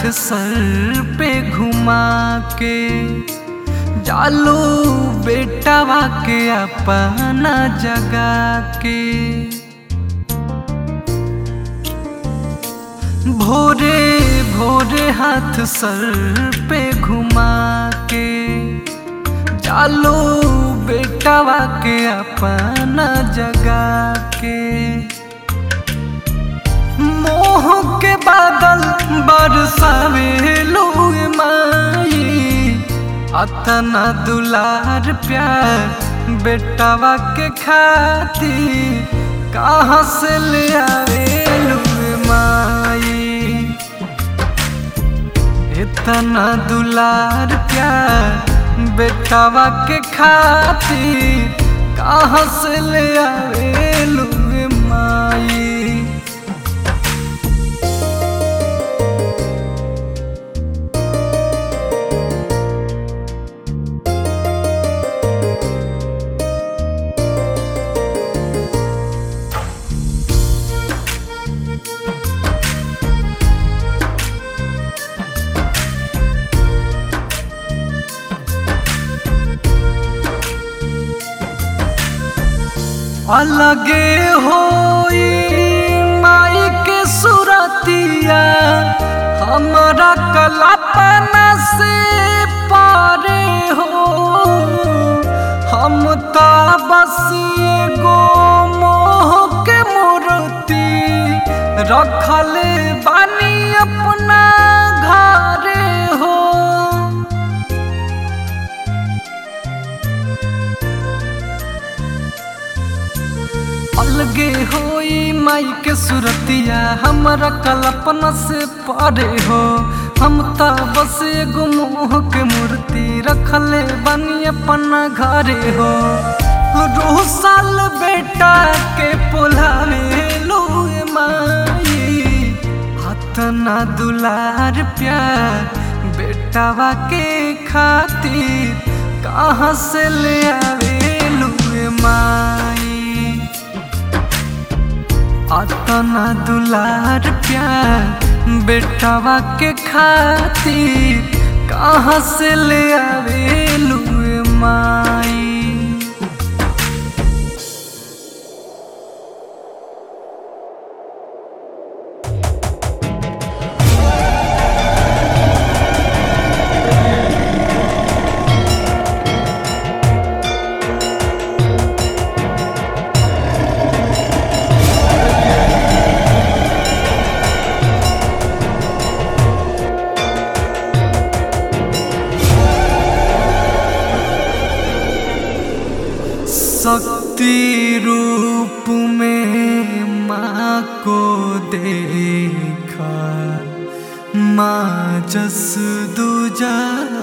हाथ सर पे घुमा के जालू बेटावा के अपना जगा के भोरे भोरे हाथ सर पे घुमा के जालू बेटावा के अपना जगा के मोह के बादल बरसावे लोग माई अतना दुलार प्यार बेटावा के खातिर कहाँ से ले आवे लोग माई इतना दुलार प्यार बेटावा के खातिर कहाँ से ले आवे लोग माई अलगे होई माई के सुरतिया हमारा कल्पना से पारे हो हम तो बस एगो मोह के मूर्ति रखले बानी अपना घरे हो अलगे होई माई के सुरतिया हमरा कल्पना से परे हो हम तो बस एगो मोह के मूर्ति रखले बनी अपना घरे हो रोह साल बेटा के पोलावे लोए माई हतना दुलार प्यार बेटावा के खातिर कहाँ से ले आवे लुए माई अतना दुलार प्यार बेटावा के खातिर कहाँ से ले आवे लुए माई शक्ति रूप में माँ को देखा माँ जस दूजा